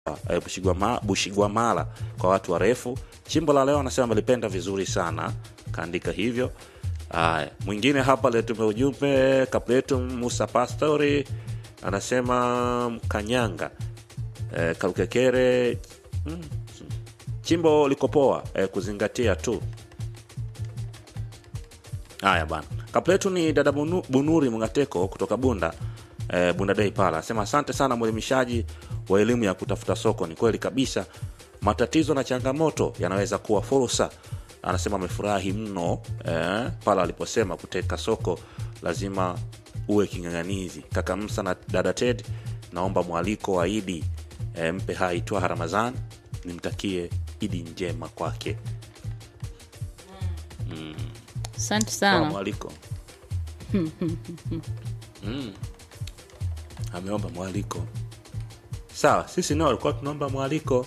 eh, Bushigwama- Bushigwamala kwa watu warefu. Chimbo la leo anasema amelipenda vizuri sana, kaandika hivyo. Haya, mwingine hapa letume ujumbe kapletu Musa Pastori anasema Kanyanga eh, Kalukekere mm, chimbo liko poa eh, kuzingatia tu. Haya bana, kapletu ni dada Bunu- Bunuri Mngateko kutoka Bunda eh, Bunda Day pala anasema asante sana mwelimishaji wa elimu ya kutafuta soko. Ni kweli kabisa, matatizo na changamoto yanaweza kuwa fursa. Anasema amefurahi mno eh, pale aliposema kuteka soko lazima uwe king'ang'anizi. Kaka Msa na dada Ted, naomba mwaliko wa Idi eh, mpe hai Twaha Ramadhan, nimtakie Idi njema kwake. asante Toa sana mwaliko mm. ameomba mwaliko sawa sisi nao alikuwa tunaomba mwaliko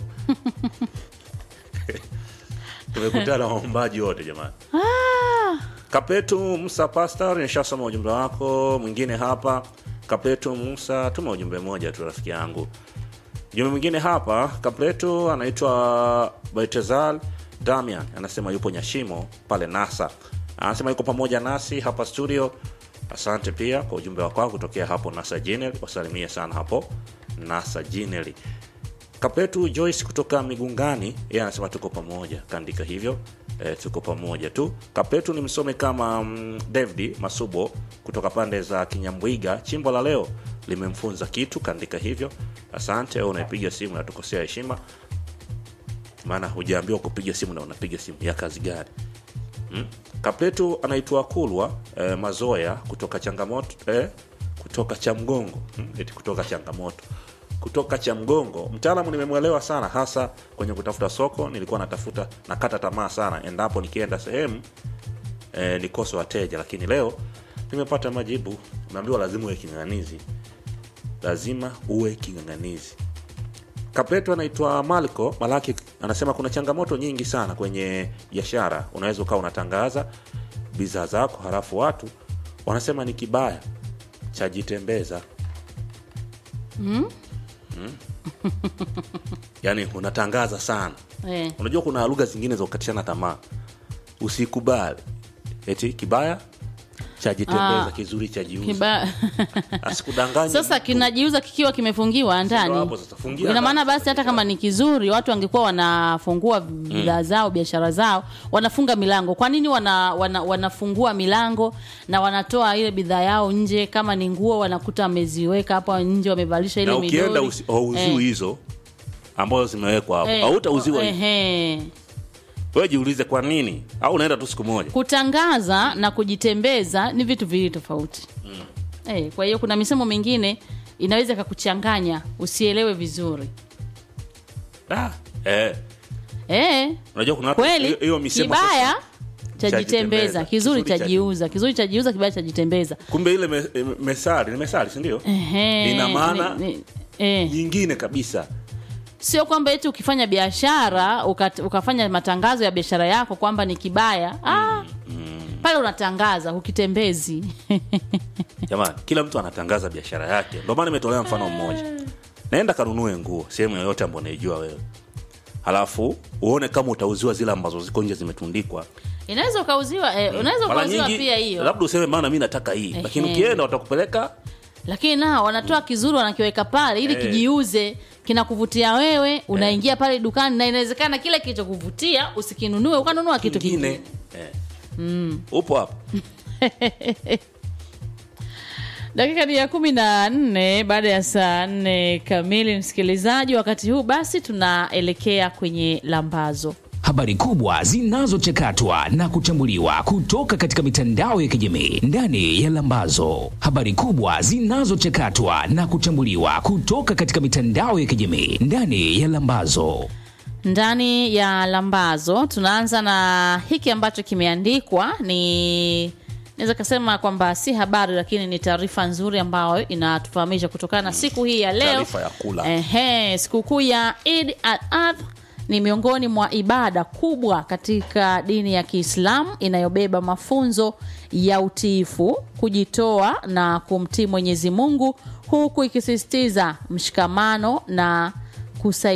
tumekutana waombaji wote jamani kapetu musa pastor nishasoma ujumbe wako mwingine hapa kapetu musa tuma ujumbe mmoja tu rafiki yangu Jumbe mwingine hapa Kapletu anaitwa Baitezal Damian, anasema yupo Nyashimo pale NASA, anasema yuko pamoja nasi hapa studio. Asante pia kwa ujumbe wako kutokea hapo NASA General, wasalimie sana hapo NASA General. Kapletu Joyce kutoka Migungani, yeye anasema tuko pamoja, kaandika hivyo e, tuko pamoja tu. Kapletu ni msome kama mm, David Masubo kutoka pande za Kinyambwiga. Chimbo la leo limemfunza kitu, kaandika hivyo. Asante. Wewe unaipiga simu natukosea heshima, maana hujaambiwa kupiga simu na unapiga simu ya kazi gani? Mm. Kapletu anaitwa Kulwa eh, Mazoya kutoka changamoto eh, kutoka Chamgongo mm, eti kutoka changamoto kutoka Chamgongo. Mtaalamu nimemwelewa sana, hasa kwenye kutafuta soko. Nilikuwa natafuta nakata tamaa sana endapo nikienda sehemu eh, nikose wateja, lakini leo nimepata majibu. Unaambiwa lazima uwe king'ang'anizi, lazima uwe king'ang'anizi. Kapleto anaitwa Malko Malaki anasema kuna changamoto nyingi sana kwenye biashara. Unaweza ukawa unatangaza bidhaa zako halafu watu wanasema ni kibaya chajitembeza. mm? Yaani unatangaza sana. eh. Unajua kuna lugha zingine za kukatishana tamaa, usikubali eti kibaya chajitembeza, Ah, kizuri chajiuza. Kiba... Asikudanganye sasa mtu. kinajiuza kikiwa kimefungiwa ndani hapo sasa, fungia ina maana ndani basi hata kama ni kizuri watu wangekuwa wanafungua bidhaa zao biashara zao wanafunga milango kwa nini wana, wana, wanafungua milango na wanatoa ile bidhaa yao nje kama ni nguo wanakuta wameziweka hapo nje wamevalisha ile na ukienda midoli usi- hauziwi Eh. hizo ambazo zimewekwa hapo Eh, hautauziwa eh, hizo. eh. wewe jiulize kwa nini au unaenda tu siku moja kutangaza na kujitembeza ni vitu viwili tofauti eh, kwa hiyo kuna misemo mingine inaweza ikakuchanganya usielewe vizuri ah, eh. eh, unajua kuna watu kweli hiyo- hiyo misemo kibaya sasa- chajitembeza chajitembeza, kizuri kizuri chajiuza kizuri chajiuza kibaya chajitembeza kumbe ile me, me- mesari ni mesari si ndio Ehe, ina maana ni- ni- eh. nyingine kabisa sio kwamba eti ukifanya biashara uka, ukafanya matangazo ya biashara yako kwamba ni kibaya ah, pale unatangaza ukitembezi jamani kila mtu anatangaza biashara yake ndio maana nimetolea mfano mmoja naenda kanunue nguo sehemu yoyote ambayo unaijua wewe halafu uone kama utauziwa zile ambazo ziko nje zimetundikwa inaweza ukauziwa eh, unaweza mara ukauziwa nyingi pia hiyo labda useme maana mi nataka hii lakini Ehe. ukienda watakupeleka lakini nao wanatoa kizuri wanakiweka pale ili Eh. kijiuze kinakuvutia wewe unaingia pale dukani na inawezekana kile kilichokuvutia usikinunue ukanunua kitu kingine kingine eh. upo hapo dakika ni ya kumi na nne baada ya saa nne kamili msikilizaji wakati huu basi tunaelekea kwenye lambazo habari kubwa zinazochakatwa na kuchambuliwa kutoka katika mitandao ya kijamii ndani ya Lambazo. Habari kubwa zinazochakatwa na kuchambuliwa kutoka katika mitandao ya kijamii ndani ya Lambazo. ndani ya lambazo tunaanza na hiki ambacho kimeandikwa ni naweza kasema kwamba si habari lakini ni taarifa nzuri ambayo inatufahamisha kutokana na siku hii ya leo Taarifa ya kula. Ehe, sikukuu ya Eid al-Adha ni miongoni mwa ibada kubwa katika dini ya Kiislamu inayobeba mafunzo ya utiifu, kujitoa na kumtii Mwenyezi Mungu huku ikisisitiza mshikamano na kusaidia